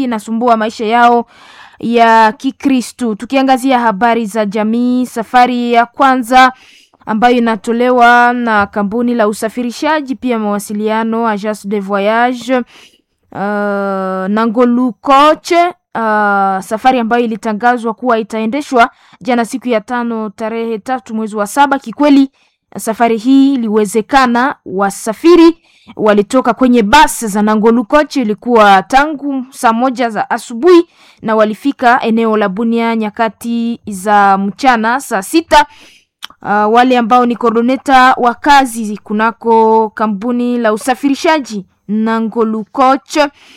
mingi inasumbua maisha yao ya Kikristu. Tukiangazia habari za jamii, safari ya kwanza ambayo inatolewa na kampuni la usafirishaji pia mawasiliano Agence de Voyage uh, Nangolu Coach uh, safari ambayo ilitangazwa kuwa itaendeshwa jana siku ya tano tarehe tatu mwezi wa saba. Kikweli safari hii iliwezekana, wasafiri walitoka kwenye basi za Nangolu Coach, ilikuwa tangu saa moja za asubuhi na walifika eneo la Bunia nyakati za mchana saa sita. Uh, wale ambao ni koordineta wa kazi kunako kampuni la usafirishaji Nangolu Coach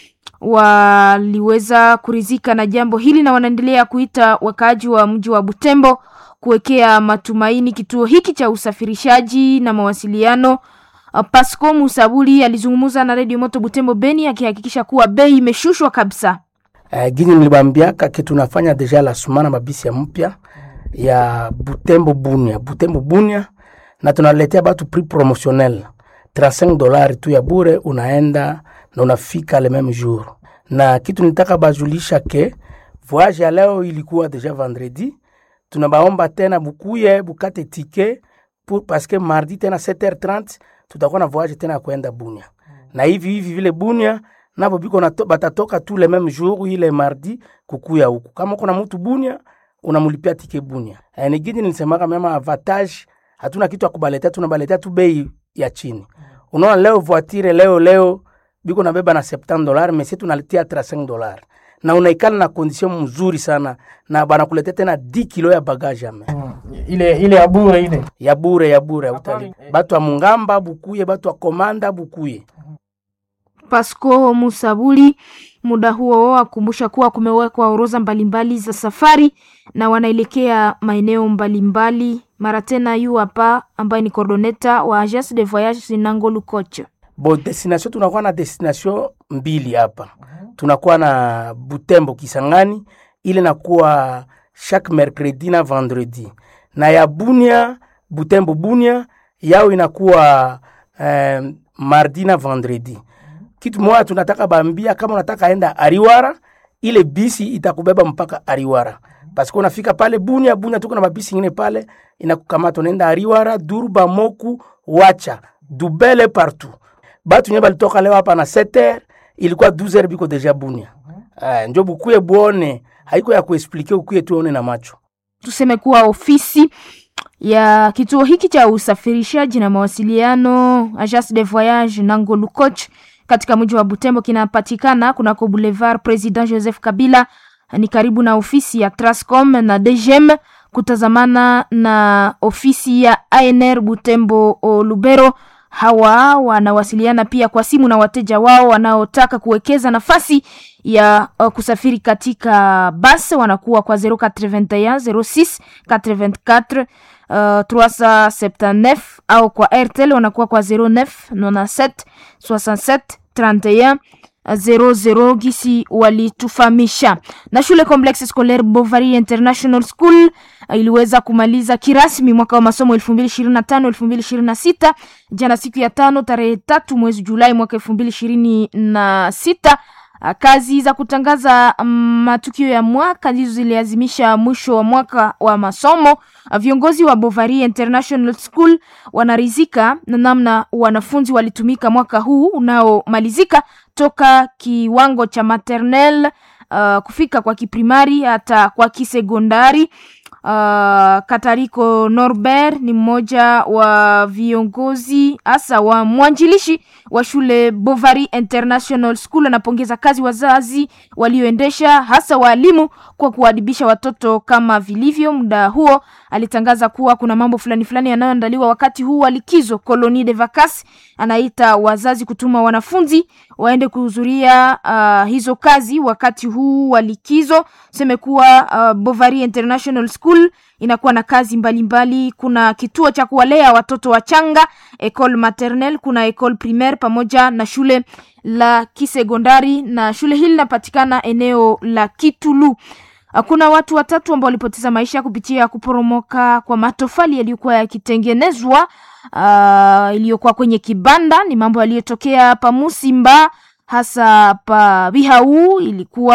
waliweza kurizika na jambo hili na wanaendelea kuita wakaaji wa mji wa Butembo kuwekea matumaini kituo hiki cha usafirishaji na mawasiliano. Uh, Pasco Musabuli alizungumza na Radio Moto Butembo Beni akihakikisha kuwa bei imeshushwa kabisa. Uh, gini nilibambiaka kitu nafanya deja la sumana mabisi ya mpya ya Butembo Bunia, Butembo Bunia, na tunaletea batu prix promotionnel 35 dolari tu ya bure, unaenda na unafika le même jour. Na kitu nitaka bajulisha ke voyage ya leo ilikuwa deja vendredi, tunabaomba tena bukuye bukate tike pour parce que mardi tena 7h30 tutakuwa na voyage tena ya kwenda Bunia, na hivi hivi vile Bunia nabo biko na batatoka tu le même jour ile mardi kukuya huku. Kama uko na mtu Bunia unamulipia tike Bunia. E, nigini nilisemaka mema avantage, hatuna kitu ya kubaletea, tunabaletea tu bei ya chini. Unaona leo voiture leo leo biko nabeba na 70 dollars, mais sisi tunaletea 35 dollars na unaikala na condition mzuri sana na banakuletea tena 10 kilo ya bagage ame Mm. ile ile ya bure ile ya bure ya bure utali eh. batu wa Mungamba bukuye, batu wa Komanda bukuye. Pasco Musabuli muda huo akumbusha kuwa kumewekwa orodha mbalimbali za safari na wanaelekea maeneo mbalimbali. Mara tena yu hapa ambaye ni coordoneta wa Agence de Voyage Nangolu Coach. Bo destination tunakuwa na destination mbili hapa. Tunakuwa na Butembo Kisangani, ile nakuwa chaque mercredi na vendredi, na ya Bunia Butembo Bunia yao inakuwa eh, mardi na vendredi. Kitu moja tunataka bambia, kama unataka enda Ariwara, ile bisi itakubeba mpaka Ariwara paske unafika pale Bunia. Bunia tuko na mabisi ingine pale inakukamata, unaenda Ariwara, Durba, Moku, Wacha, Dubele partout. Batu nye balitoka leo hapa na 7h ilikuwa 12h biko deja Bunia. Uh, njo bukuye buone, haiko ya kuexplike, ukuye tuone na macho. Tuseme kuwa ofisi ya kituo hiki cha usafirishaji na mawasiliano Agence de Voyage Nangolu Coach katika mji wa Butembo kinapatikana kunako Boulevard President Joseph Kabila, ni karibu na ofisi ya Trascom na DGM kutazamana na ofisi ya ANR Butembo o Lubero. Hawa wanawasiliana pia kwa simu na wateja wao wanaotaka kuwekeza nafasi ya uh, kusafiri katika basi wanakuwa kwa 081 06 84 uh, 379 au kwa Airtel wanakuwa kwa 09 97 67 31 00 gisi walitufahamisha. Na shule Complexe Scolaire Bovary International School uh, iliweza kumaliza kirasmi mwaka wa masomo 2025 2026 jana siku ya tano tarehe tatu mwezi Julai mwaka 2026. Uh, kazi za kutangaza mm, matukio ya mwaka ndizo ziliazimisha mwisho wa mwaka wa masomo. Uh, viongozi wa Bovary International School wanarizika na namna wanafunzi walitumika mwaka huu unaomalizika toka kiwango cha maternel uh, kufika kwa kiprimari hata kwa kisekondari. Uh, Katariko Norbert ni mmoja wa viongozi hasa wa mwanjilishi wa shule Bovary International School. Anapongeza kazi wazazi walioendesha hasa waalimu kwa kuadibisha watoto kama vilivyo. Muda huo alitangaza kuwa kuna mambo fulani fulani yanayoandaliwa wakati huu wa likizo Colonie de Vacances. Anaita wazazi kutuma wanafunzi waende kuhudhuria uh, hizo kazi wakati huu wa likizo. Seme kuwa uh, Bovary International School inakuwa na kazi mbalimbali mbali. Kuna kituo cha kuwalea watoto wachanga ecole maternelle, kuna ecole primaire pamoja na shule la kisekondari, na shule hili linapatikana eneo la Kitulu. Kuna watu watatu ambao walipoteza maisha kupitia kuporomoka kwa matofali yaliyokuwa yakitengenezwa uh, iliyokuwa kwenye kibanda. Ni mambo yaliyotokea pa Musimba hasa pa Bihau, ilikuwa